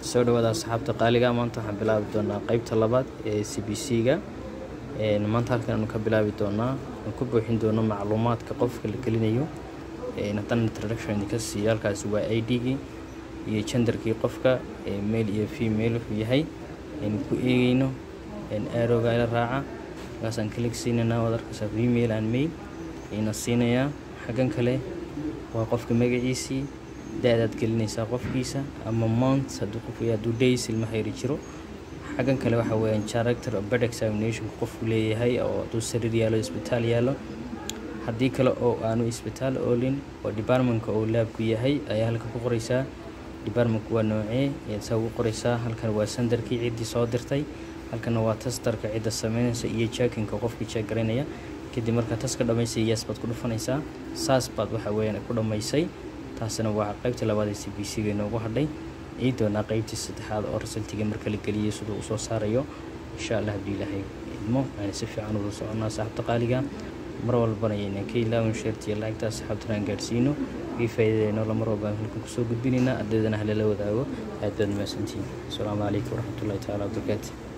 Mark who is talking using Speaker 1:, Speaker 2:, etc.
Speaker 1: soo dhawaada asxaabta qaaliga maanta waxaan bilaabi doonaa qeybta labaad ee c b c ga maanta halkan aanu ka bilaabi doonaa aan ku buuxin doono macluumaadka qofka la gelinayo haddana introduction idinka siiyo halkaasi waa i d-gii iyo genderkii qofka male iyo female wuxuu yahay aynu ku eegeyno aarowga ila raaca markaasaan kalik siinaynaa waad arkaysaa female and male ayna siinayaa xaggan kale waa qofka magaciisii da-daad gelinaysaa qofkiisa ama mount hadduu qof hadduu days ilmaha yari jiro xaggan kale waxa weeyaan character of bed examinationka qofku leeyahay oo hadduu sariir yaalo isbitaal yaalo haddii kale oo aanu isbitaal oolin oo departmentka uu laabku yahay ayaa halkan ku qoraysaa departmentku waa noocee ayaad saa ugu qoraysaa halkan waa sandarkii ciddii soo dirtay halkana waa tastarka cidda sameynaysa iyo jaakinka qofkii jeek garaynaya kadib markaa tas ka dhamaysay yes baad ku dhufanaysaa saas baad waxa weeyaan ku dhammaysay taasina waa qaybtii labaad ee c b c ga inoogu hadhay ii doonaa qaybtii saddexaad oo rasaltiga marka la geliyay siduu uu soo saarayo insha allah haddii ilaahay idmo aan si fiican uga soconaa saaxabta qaaliga mar walbana ayaynan ka ilaawin sheertiyo lacagta asxaabtana aan gaadhsiino ii faa'iidayno la mar walbaan halkan kusoo gudbinaynaa ardaydana halala wadaago aad baad mahadsantihiin asalaamu calaykum waraxmatullahi tacaala wabarakaatu